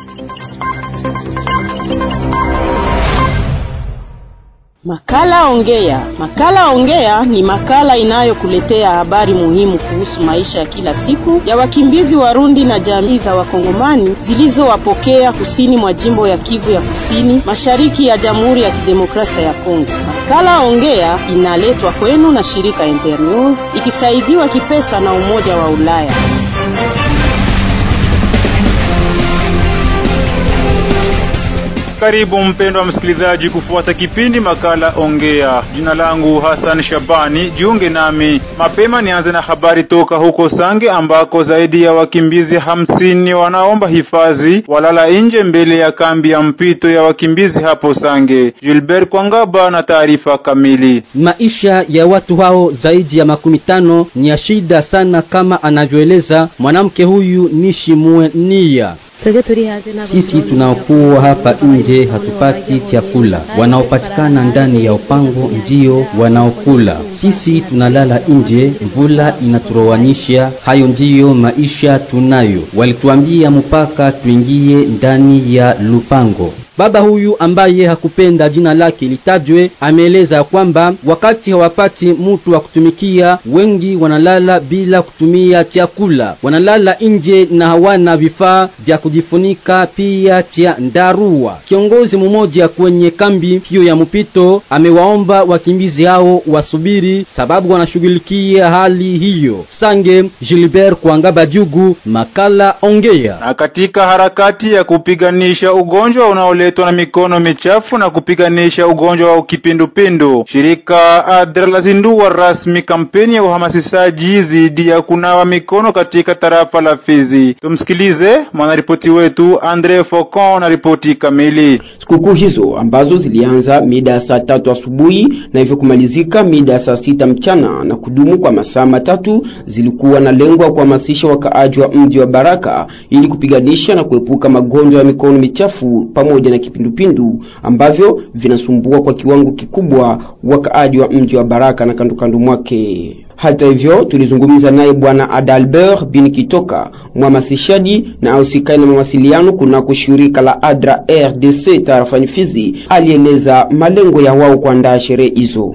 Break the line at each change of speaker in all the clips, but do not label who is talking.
Makala Ongea. Makala Ongea ni makala inayokuletea habari muhimu kuhusu maisha ya kila siku ya wakimbizi Warundi na jamii za Wakongomani zilizowapokea kusini mwa jimbo ya Kivu ya Kusini, mashariki ya Jamhuri ya Kidemokrasia ya Kongo. Makala Ongea inaletwa kwenu na shirika Internews ikisaidiwa kipesa na Umoja wa Ulaya.
Karibu mpendwa msikilizaji kufuata kipindi makala Ongea. Jina langu Hassan Shabani, jiunge nami mapema. Nianze na habari toka huko Sange ambako zaidi ya wakimbizi hamsini wanaomba hifadhi walala nje mbele ya kambi ya mpito ya wakimbizi hapo Sange. Gilbert Kwangaba na taarifa kamili.
Maisha ya watu hao zaidi ya makumi tano ni ya shida sana, kama anavyoeleza mwanamke huyu Nishimue Nia. Sisi tunaokuwa hapa nje hatupati chakula, wanaopatikana ndani ya upango ndio wanaokula. Sisi tunalala nje, mvula inaturowanisha. Hayo ndiyo maisha tunayo. Walituambia mpaka tuingie ndani ya lupango. Baba huyu ambaye hakupenda jina lake litajwe ameeleza kwamba wakati hawapati mtu wa kutumikia, wengi wanalala bila kutumia chakula, wanalala nje na hawana vifaa vya kujifunika pia cha ndarua. Kiongozi mmoja kwenye kambi hiyo ya mpito amewaomba wakimbizi hao wasubiri, sababu wanashughulikia hali hiyo. Sange Gilbert Kwangaba Jugu, makala Ongea.
Na katika harakati ya kupiganisha ugonjwa unaole na mikono michafu na kupiganisha ugonjwa wa kipindupindu, shirika ADRA lazindua rasmi kampeni ya uhamasishaji dhidi ya kunawa mikono katika tarafa la Fizi. Tumsikilize mwanaripoti wetu Andre Focon na ripoti kamili.
Sikukuu hizo ambazo zilianza mida ya saa tatu asubuhi na hivyo kumalizika mida ya saa sita mchana na kudumu kwa masaa matatu zilikuwa na lengo ya kuhamasisha wakaaji wa mji wa Baraka ili kupiganisha na kuepuka magonjwa ya mikono michafu pamoja na kipindupindu ambavyo vinasumbua kwa kiwango kikubwa wakaaji wa mji wa Baraka na kando kando mwake. Hata hivyo tulizungumza naye bwana Adalbert bin Kitoka, mhamasishaji na ausikai na mawasiliano kunako shirika la ADRA RDC tarafani Fizi, alieleza malengo ya wao kuandaa sherehe hizo.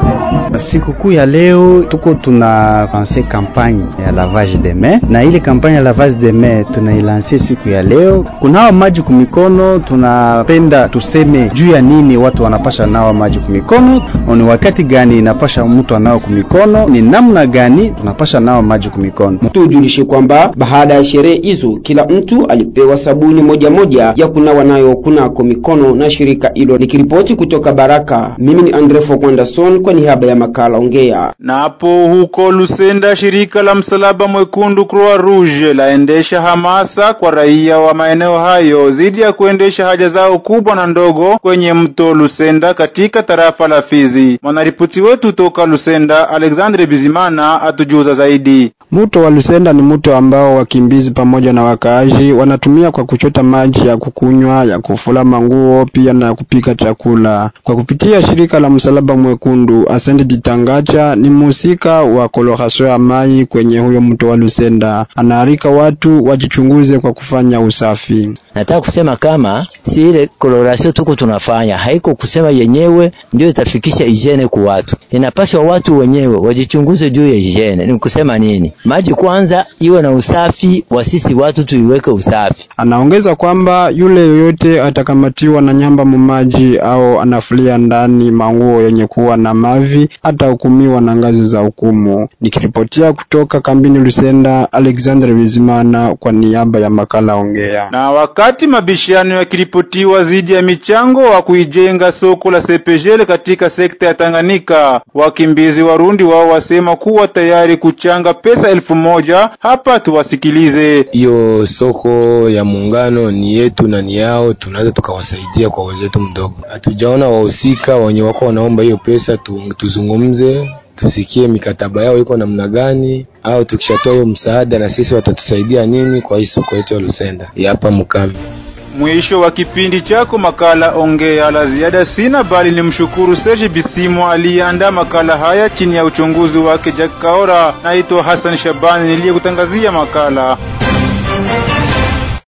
Sikukuu ya leo tuko tuna lanse kampanye ya lavage de main, na ile kampanye ya lavage de main tunailanse siku ya leo. Kunawa maji kumikono, tunapenda tuseme juu ya nini watu wanapasha nawa maji kumikono, ni wakati gani inapasha mtu anao kumikono, ni namna gani tunapasha nawa maji kumikono.
Tujulishe kwamba baada ya sherehe hizo kila mtu alipewa sabuni moja moja ya kunawa nayo kunako mikono na shirika hilo. Nikiripoti kutoka Baraka, mimi ni Andre Fokwandason kwa niaba ya makala Ongea.
Na hapo huko Lusenda, shirika la Msalaba Mwekundu Croix Rouge laendesha hamasa kwa raia wa maeneo hayo dhidi ya kuendesha haja zao kubwa na ndogo kwenye mto Lusenda katika tarafa la Fizi. Mwanaripoti wetu toka Lusenda, Alexandre Bizimana, atujuza zaidi.
Mto wa Lusenda ni mto ambao wakimbizi pamoja na wakaaji wanatumia kwa kuchota maji ya kukunywa, ya kufula manguo, pia na kupika chakula. Kwa kupitia shirika la Msalaba Mwekundu, Asante Ditangacha ni mhusika wa kolorasio ya mai kwenye huyo mto wa Lusenda. Anaarika watu wajichunguze kwa kufanya usafi.
Nataka kusema kama si ile kolorasio tuko tunafanya, haiko kusema yenyewe ndio itafikisha hygiene kwa watu. Inapaswa watu wenyewe wajichunguze juu ya hygiene. Ni kusema nini? Maji kwanza iwe na usafi, wa sisi watu tuiweke usafi.
Anaongeza kwamba yule yoyote atakamatiwa na nyamba mumaji au anafulia ndani manguo yenye kuwa na mavi atahukumiwa na ngazi za hukumu. Nikiripotia kutoka kambini Lusenda, Alexander Bizimana kwa niaba ya makala Ongea.
Na wakati mabishano yakiripotiwa dhidi ya michango wa kuijenga soko la Sepejele katika sekta ya Tanganyika, wakimbizi Warundi wao wasema kuwa tayari kuchanga pesa elfu moja. Hapa tuwasikilize.
Hiyo soko ya muungano ni yetu na ni yao, tunaweza tukawasaidia kwa uwezo wetu mdogo. Hatujaona wahusika wenye wako wanaomba hiyo pesa tu, tuzungumze tusikie mikataba yao iko namna gani, au tukishatoa hiyo msaada na sisi watatusaidia nini kwa hii soko yetu ya Lusenda ya hapa Mukambi.
Mwisho wa kipindi chako makala Ongea. La ziada sina, bali ni mshukuru Serge Bisimo aliyeandaa makala haya chini ya uchunguzi wake Jack Kaora. Naitwa Hassan Shabani niliyekutangazia makala.